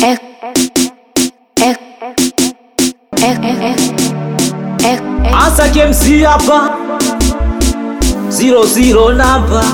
F F F F F Asa KMC hapa zero zero namba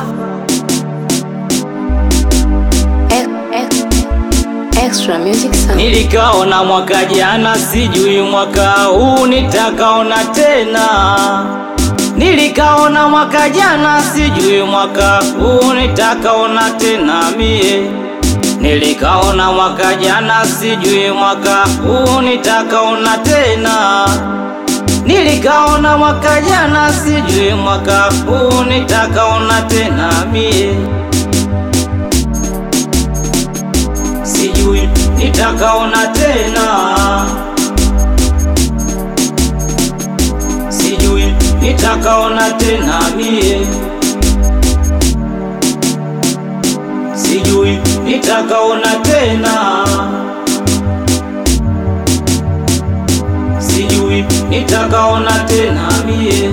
Extra music sound. nilikaona mwaka jana, sijui mwaka huu nitakaona tena. Nilikaona mwaka jana, sijui mwaka huu nitakaona tena mie. Nilikaona mwaka jana, sijui mwaka huu nitakaona tena. Nilikaona mwaka jana, sijui mwaka huu nitakaona tena mie. Sijui nitakaona tena, sijui nitakaona tena mie, sijui nitakaona tena, sijui nitakaona tena mie.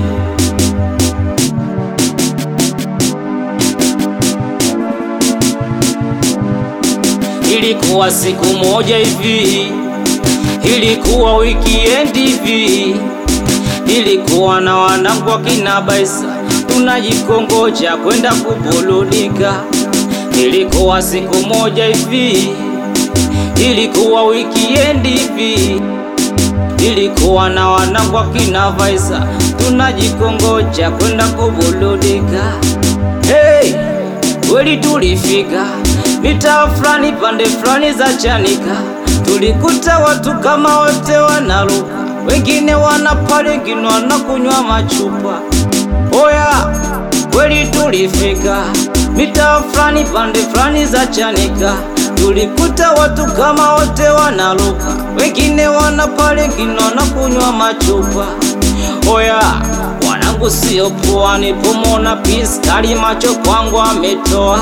Ilikuwa siku moja hivi, ilikuwa weekend hivi, ilikuwa na wanangu wakina Baisa, tunajikongoja kwenda kuburudika. Ilikuwa siku moja hivi, ilikuwa weekend hivi, ilikuwa na wanangu wakina Baisa, tunajikongoja kwenda kuburudika. Hey, kweli tulifika mitaa fulani pande fulani za Chanika, tulikuta watu kama wote wanaruka, wengine wanapale, wengine wanakunywa machupa. Oya, kweli tulifika mitaa fulani pande fulani za Chanika, tulikuta watu kama wote wanaruka, wengine wanapale, wengine wanakunywa machupa. Oya, wanangu sio poa, nipomona piskali macho kwangu ametoa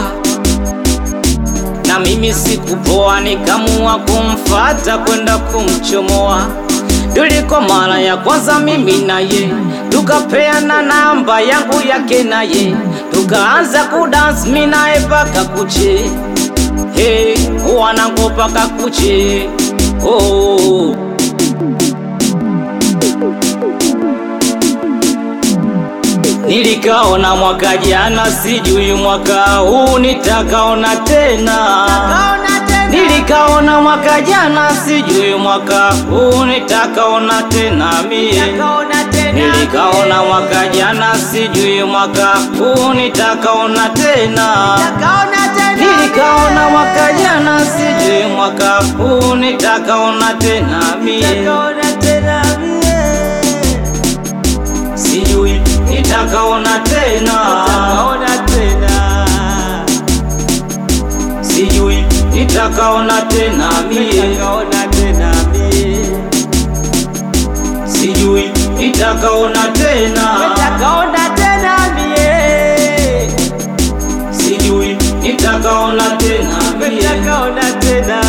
na mimi sikupoa, nikamua kumfata kwenda kumchomoa. Tuliko mara ya kwanza mimi naye, tukapeana namba yangu yake naye, tukaanza kudance mimi naye paka kuche, hey, wanangu paka kuche oh. Nilikaona mwaka jana, sijui mwaka huu nitakaona tena. Nilikaona mwaka jana, sijui mwaka huu nitakaona tena mie. Nilikaona mwaka jana, sijui mwaka huu nitakaona tena. Nilikaona mwaka jana, sijui mwaka huu nitakaona tena mie. Sijui nitakaona tena, sijui nitakaona tena mie, sijui nitakaona tena, sijui nitakaona tena mie.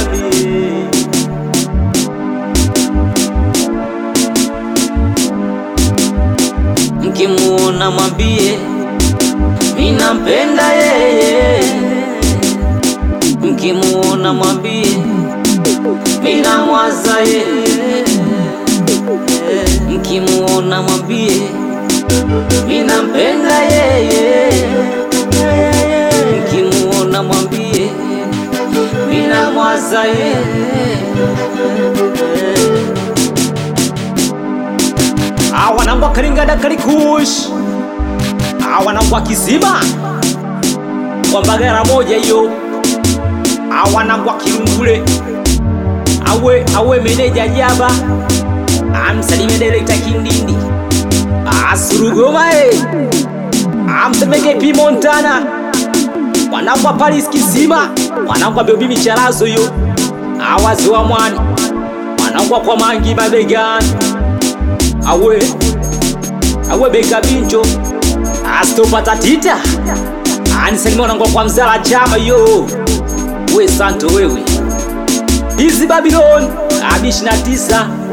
Mkimuona mwambie minampenda yeye, mkimuona mwambie minamwaza yeye, mkimuona mwambie minampenda yeye, mkimuona mwambie minamwaza yeye. awanangwa kalingada kalikush awanangwa kizima kwa mbagara moja hiyo awanangwa kilungule awe awe meneja jaba amsalimie direkta kindindi asurugoma e amtemeke pi montana wanangwa paris kizima wanangwa bebi micharazo hiyo awazi wa mwani wanangwa kwa mangi mabegani awe awe beka binjo astopata tita anisalimwanangwa kwa mzala chama yo we santo wewe hizi babiloni abishi na tisa